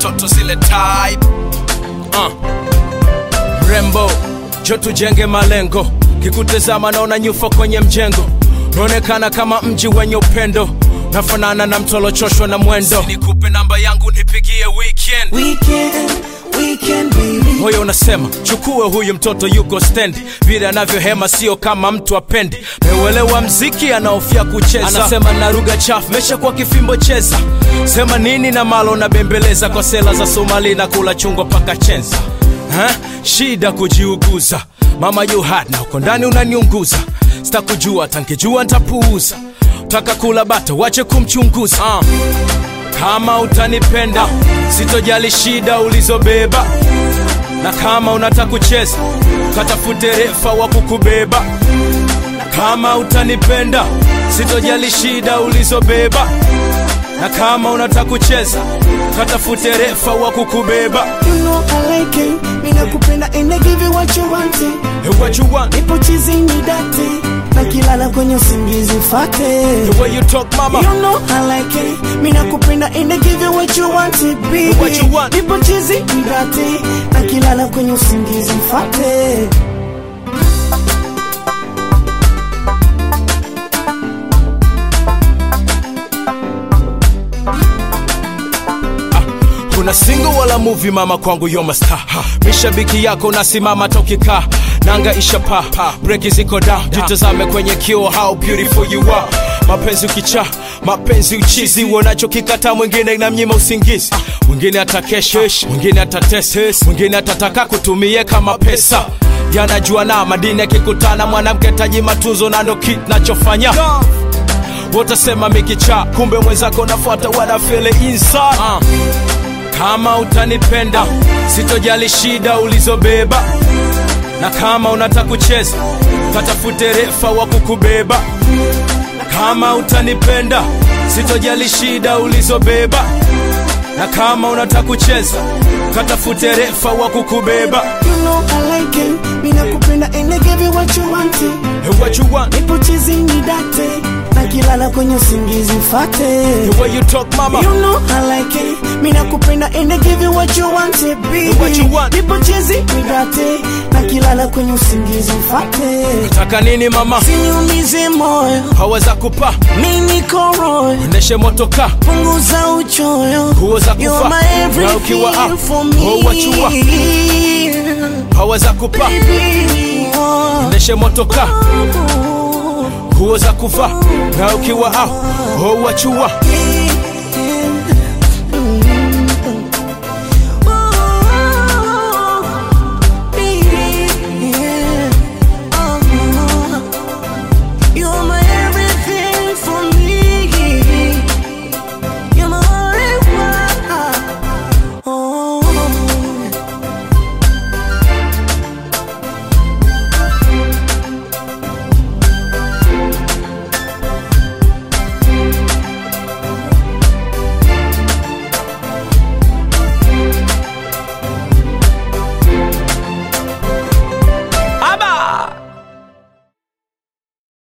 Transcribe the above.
toto zile type uh. mrembo jo tujenge malengo kikutazama naona nyufa kwenye mjengo naonekana kama mji wenye upendo nafanana na mtolochoshwa na mwendo nikupe namba yangu nipigie weekend Weekend, weekend baby. moyo unasema chukue huyu mtoto yuko stendi vile anavyohema sio kama mtu apendi meuelewa mziki anaofia kucheza anasema na lugha chafu mesha kwa kifimbo cheza sema nini na malo na bembeleza kwa sela za somali na kula chungwa paka chenza ha? shida kujiuguza mama you hard na uko ndani unaniunguza sitakujua tankijua ntapuuza taka kula bata wache kumchunguza uh. kama utanipenda sitojali shida ulizobeba na kama unataka kucheza katafute refa wa kukubeba kama utanipenda sitojali shida ulizobeba na kama unataka kucheza katafute refa wa kukubeba You know I like it. Mina kupenda and I give you what you want. Hey, what you want Nipo chizini date. Na kilala kwenye usingizi fate. the way you talk mama You know I like it. Mina kupenda and I give you what you want, baby. What you want. Nipo chizini date. Na kilala kwenye usingizi fate. kuna single wala movie mama kwangu yo masta mishabiki yako nasimama tokika nanga ishapa breki ziko da jitazame kwenye kio how beautiful you are mapenzi ukicha mapenzi uchizi uonacho kikata mwingine inamnyima usingizi mwingine atakesha mwingine atatesa mwingine atataka kutumie kama pesa yanajua na madini akikutana mwanamke taji matunzo na ndo kinachofanya wotasema mikicha kumbe mwenzako nafuata wanafele inside uh. kama utanipenda sitojali shida ulizobeba na kama unataka kucheza katafute refa wa kukubeba kama utanipenda sitojali shida ulizobeba na kama unataka kucheza katafute refa wa kukubeba You know I like it. Mina kupenda and I give you what you want. hey, what you want Nipo chizini date. Na kilala kwenye usingizi fate. the way you talk mama You know I like it. Mina kupenda and I give you what you want, baby. What you want. Nipo chizi midate na kilala kwenye usingizi mfate. taka nini mama Siniumize moyo, haweza kupa mimi niko royo. ndeshe motoka Punguza uchoyo. Nguo za You're kufa. my Na ukiwa everything up, for oh, what you want. me. haweza kupa Baby, oh, ndeshe motoka oh, nguo za kufa na ukiwa au oh, wachua